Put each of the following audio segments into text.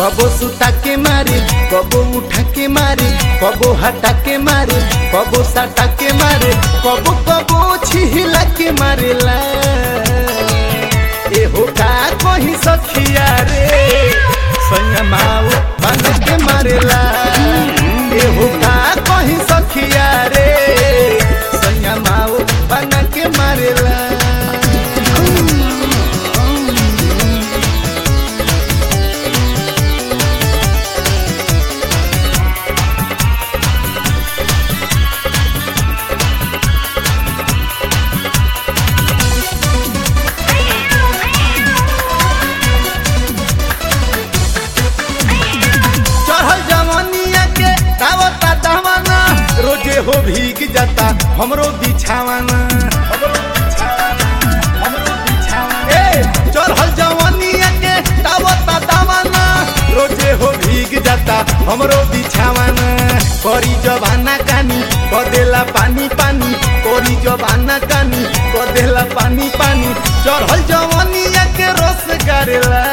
कबो सुता के मारे कबो उठा के मारे कबो हटा के मारे कबो सटा के मारे कबो कबो छिहिला के मारेला एहो का कहीं सखिया रे संयमाओ बन के मारेला एहो का कहीं सखिया रे संयमाओ बन के मारेला चढ़ल जवानिया के दावता दहवाना रोजे हो भीग जाता हमरो बिछावाना ए चढ़ल जवानिया के दावता दहवाना रोजे हो भीग जाता हमरो बिछावाना करी जवाना कानी कदेला पानी पानी करी जवाना कानी कदेला पानी पानी चढ़ल जवानिया के रस करेला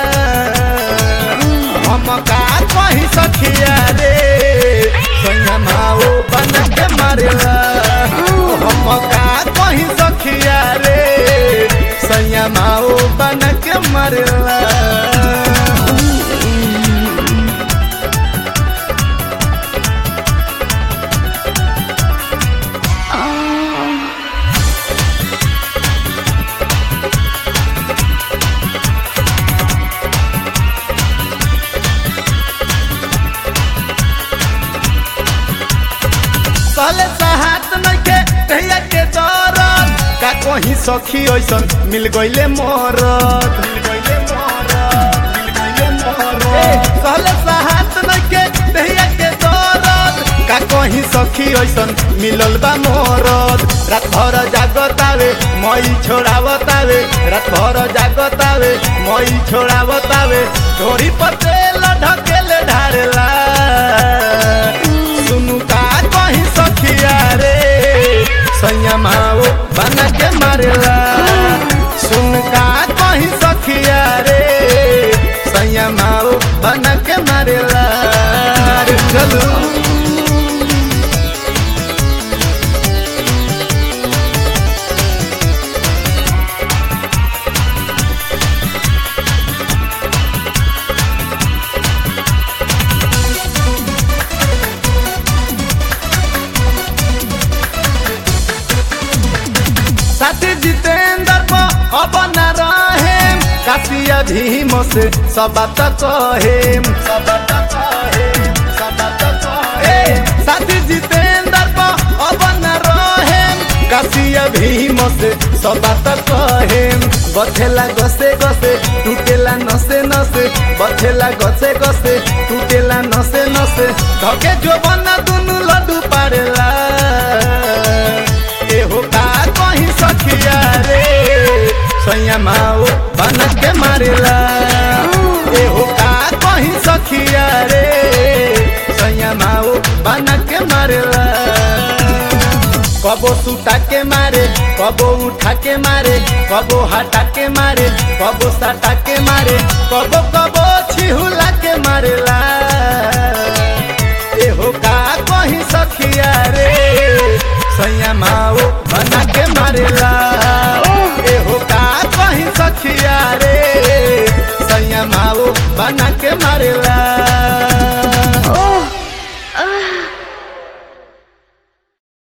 हम का कहीं सखिया रे संगमाओ बन के मारेला हम का कहीं सखिया रे संयमाओ बन के मारेला कहले साहत नइखे कहिया के दरद का कहीं सखी ऐसन मिल गइले मरद मिल गइले मरद मिल गइले मरद कहले साहत नइखे कहिया के दरद का कहीं सखी ऐसन मिलल बा मरद रात भर जागतावे मई छोड़ावतावे रात भर जागतावे मई छोड़ावतावे धोरी पतेल ढकेले ढारेला सुनु का कहीं सखिया रे संयमाओ बना के मारेला सुन का कहीं सखिया रे संयमाओ बना के मारेला रे चलू साथी जितेंद्र को अब न रहे काशिया भीम से सब बात कहे सब बात कहे सब बात कहे साथी जितेंद्र को अब न रहे काशिया भीम से सब बात कहे बथेला गसे गसे टूटेला नसे नसे बथेला गसे गसे टूटेला नसे नसे धके जो बना दुनु लड्डू पारेला एहो का कहीं सखिया रे संयमाओ बन के मारेला एहो का कहीं सखिया रे संयमाओ बन के मारेला कबो सुता के मारे कबो उठा के मारे कबो हटा के मारे कबो सटा के मारे कबो कबो छिहुला के मारेला एहो का कहीं सखिया रे संयमाओ बना के मारेला एहो का कहीं सखिया रे संयमाओ बना के मारेला